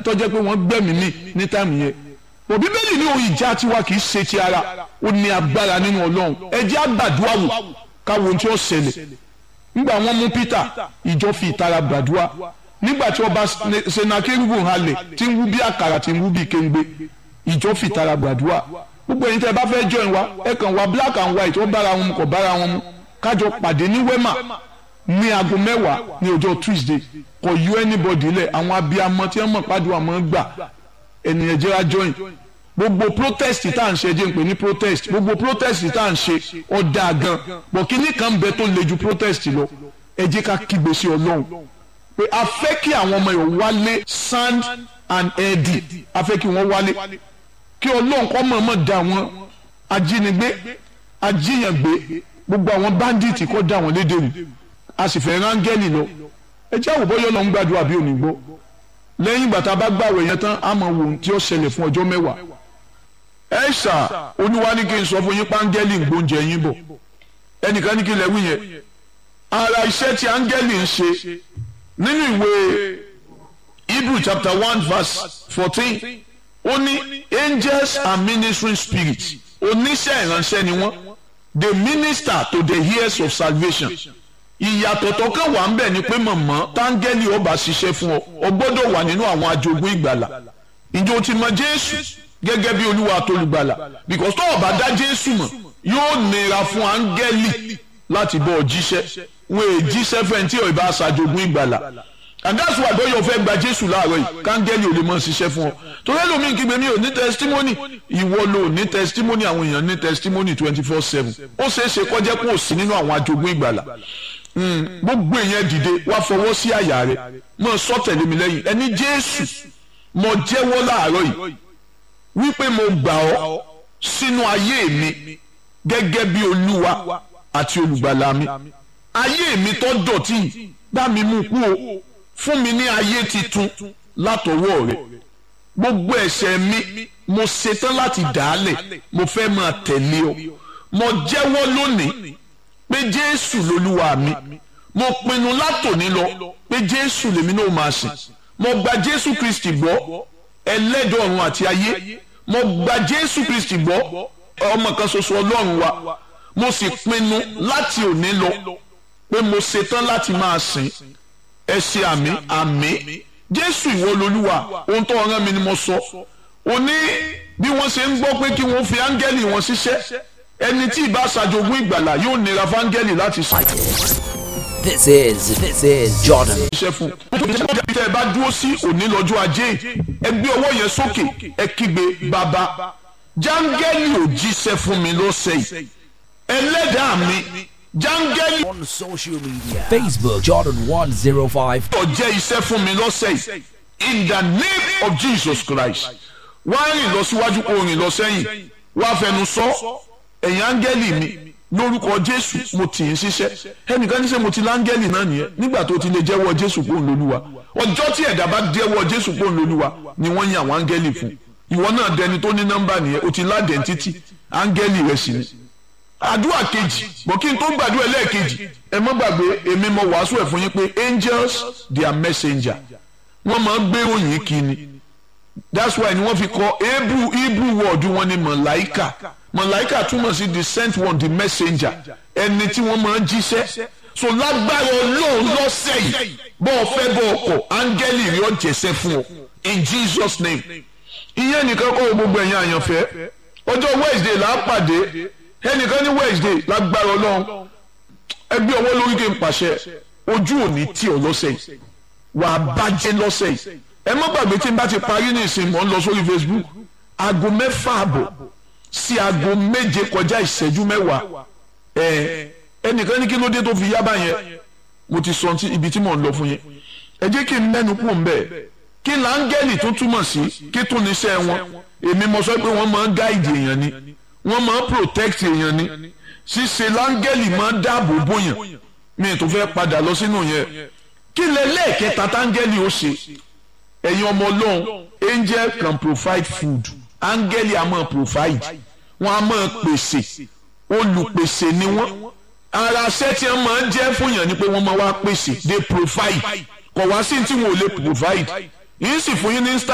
tó jẹ́ pé wọ́n gbẹ̀mí ní ní táìmù yẹn bọ̀ bíbélì ní ohun ìjà tiwa kì í ṣe ti ara ó ní agbára nínú ọlọ́run ẹ jẹ́ àgbàdua wò káwo ohun tí ó ṣẹlẹ̀ nígbà wọ́n mú Peter ìjọ fi ìtara gbàdúrà nígbà tí ọba senakeribu halẹ̀ tí ń wú bí àkàrà tí ń wú bí kéńgbé ìjọ fi ìtara gbàdúrà gbogbo ẹ̀yin tẹ́ ẹ bá fẹ́ join wa ẹ kàn wá black and white ó bára wọn mu kò bára wọn mu kájọ pàdé ní wema ní aago mẹ́wàá ní ọjọ́ Tuesday kò yọ anybody lẹ̀ àwọn abiyamọ tí wọ́n mọ̀ pàdùn àmọ́ gbà ènìyàn jẹ́ra join gbogbo protest tá à ń ṣe jẹ́ ń pè ní protest gbogbo protest tá à ń ṣe ọ̀dà gan bọ̀ kíní kan bẹ tó le ju protest lọ ẹ jẹ́ ká kígbe sí Ọlọ́run pé a fẹ́ kí àwọn ọmọ yòó wálé sand and eddie a fẹ́ kí wọ́n wálé kí Ọlọ́run kọ́ mọ̀ọ́mọ̀ dá wọn ajínigbé ajíyàngbé gbogbo àwọn bandits kọ́ dá wọn lédè rù a sì fẹ́ rángẹ́lì lọ ẹ jẹ́ àwòbọ́ yọ̀ lọ ń gbàdúrà bí òní gbọ́ lẹ́yìn ìgbà tá a bá gbàwé yẹn tán a mọ̀ wò ohun tí ó ṣẹlẹ̀ fún ọjọ́ mẹ́wàá ẹ ṣà olúwa ní kí n sọ fún yín pángẹ́lì ń gbóúnjẹ yín bọ̀ ẹnìkan ní kí n lè wí yẹn ara iṣẹ́ tí áńgẹ́lì ń ṣe nínú ìwé Hebrew chapter one verse fourteen ó ní angels are ministering spirits oníṣẹ́ ìránṣẹ́ ni wọ́n they minister to the heirs of salvation ìyàtọ̀ tó kàn wá ń bẹ̀ ni pé mọ̀mọ́ táńgẹ́lì ó bá ṣiṣẹ́ fún ọ ọ gbọ́dọ̀ wà nínú àwọn ajogún ìgbàlà ǹjẹ́ o ti mọ Jésù gẹ́gẹ́ bí olúwa àtolùgbàlà because tó o bá dá Jésù mọ̀ yóò nira fún áńgẹ́lì láti bọ́ ọ jíṣẹ́ wọ́n è jíṣẹ́ fẹ́ni tí ò bá ṣàjogún ìgbàlà and that's why bóyá o fẹ́ gba Jésù láàárọ̀ yìí káńgẹ́lì ò lè mọ̀ ṣiṣẹ́ fún ọ torí ẹlòmíì kígbe mi ò ní testimony ìwọ ló ní testimony àwọn èèyàn ní testimony twenty four seven ó ṣeé ṣe kọjá pé ò sí nínú àwọn ajogún ìgbàlà gbogbo èèyàn dìde wá fọwọ́ sí àyà rẹ mọ sọ tẹ̀lé mi lẹ́yìn ẹni Jésù mo jẹ́wọ́ láàárọ̀ yìí wípé mo gbà ọ́ sínú ayé mi gẹ́gẹ́ bí olúwa àti olùgbàlà mi ayé mi tó dọ̀tí bá mi mú kú o fún mi ní ayé titun látọwọ́ rẹ gbogbo ẹ̀ṣẹ̀ mi mo ṣetán láti dàálẹ̀ mo fẹ́ máa tẹ̀lé ọ mo jẹ́wọ́ lónìí pé jésù lolúwa mi mo pinnu látòní lọ pé jésù lèmi náà máa sìn mo gba jésù kristi gbọ́ ẹlẹ́dọ̀ ọ̀run àti ayé mo gba jésù kristi gbọ́ ọmọ kan ṣoṣo ọlọ́run wa mo sì pinnu láti òní lọ pé mo ṣetán láti máa sìn ẹ ṣe àmì àmì jésù ìwọ lolúwa ohun tó rán mi ni mo sọ òní bí wọ́n ṣe ń gbọ́ pé kí wọ́n fi áńgẹ́lì wọn ṣiṣẹ́ ẹni tí ìbá ṣàjogún ìgbàlà yóò nira fáńgẹ́lì láti sọ. This is this is Jordan. iṣẹ́ fún un tẹ́ ẹ bá dúró sí òní lọ́jọ́ ajé ẹ gbé ọwọ́ yẹn sókè ẹ kígbe bàbá jáńgẹ́lì ò jíṣẹ́ fún mi lọ́sẹ̀ yìí ẹlẹ́dàá mi jáńgẹ́lì On social media Facebook Jordan 105. ò jẹ́ iṣẹ́ fún mi lọ́sẹ̀ yìí in the name of Jesus Christ wá rìn lọ síwájú kó rìn lọ sẹ́yìn wá fẹnu sọ ẹ̀yin áńgẹ́lì mi lórúkọ Jésù mo tì í ṣiṣẹ́ ẹnìkan ní sẹ́ mo ti láńgẹ́lì náà nìyẹn nígbà tó ti lè jẹ́wọ́ Jésù kó ń lolúwa ọjọ́ tí ẹ̀dá bá jẹ́wọ́ Jésù kó ń lolúwa ni wọ́n yan àwọn áńgẹ́lì fún ìwọ náà dẹni tó ní nọ́mbà nìyẹn o ti ládẹ̀ntítì áńgẹ́lì rẹ̀ sì ni àdúrà kejì bọ̀ kí n tó gbàdúrà ẹlẹ́ẹ̀kejì ẹ má gbàgbé èmi mo wàásù ẹ̀ fún yín pé angels they are messenger wọ́n máa ń gbé ròyìn kí ni that's why ni wọ́n fi kọ hebrew hebrew word wọn ni mọ̀láìkà mọ̀láìkà túmọ̀ sí the sent one the messenger ẹni tí wọ́n máa ń jíṣẹ́ so lágbára ọlọ́run lọ́sẹ̀ yìí bọ́ ọ fẹ́ bọ́ ọkọ̀ áńgẹ́lì rí ọ̀jẹ̀sẹ̀ fún ọ in jesus name ìyẹn nìkan kọ́ gbogbo ẹ̀yin àyànfẹ́ ọjọ́ wednesday là á pàdé ẹnìkan ní wednesday lágbára ọlọ́run ẹgbẹ́ ọwọ́ lórí kí n pàṣẹ ojú òní tí ọ lọ́sẹ̀ yìí wà á bàjẹ́ lọ́sẹ̀ yìí ẹ má gbàgbé tí n bá ti parí ní ìsìn mọ́ ń lọ sórí facebook aago mẹ́fà àbọ̀ sí aago méje kọjá ìṣẹ́jú mẹ́wàá ẹ ẹnìkan ní kí ló dé tó fi yábà yẹn mo ti sọ ti ibi tí mò ń lọ fún yẹn ẹ jẹ́ kí n mẹ́nu kú ń bẹ́ẹ̀ kí láńgẹ́lì tó túmọ̀ sí kí tún níṣẹ́ wọn èmi mo sọ pé wọ́n máa ń gáìdì èèyàn ni wọ́n máa ń protect èèyàn ni ṣíṣe láńgẹ́lì máa ń dáàbò bóyàn mi tó fẹ́ padà lọ sínú yẹn kí lẹ lẹ́ẹ̀kẹta táńgẹ́lì ó ṣe ẹ̀yin ọmọ ọlọ́run angel can provide food áńgẹ́lì á máa provide wọ́n á máa pèsè olùpèsè ni wọ́n ara ṣẹ́ tí wọ́n máa ń jẹ́ fún yàn ni pé wọ́n máa wá pèsè they provide kọ̀ wá sí tí wọn ò lè provide yìí sì fún yín ní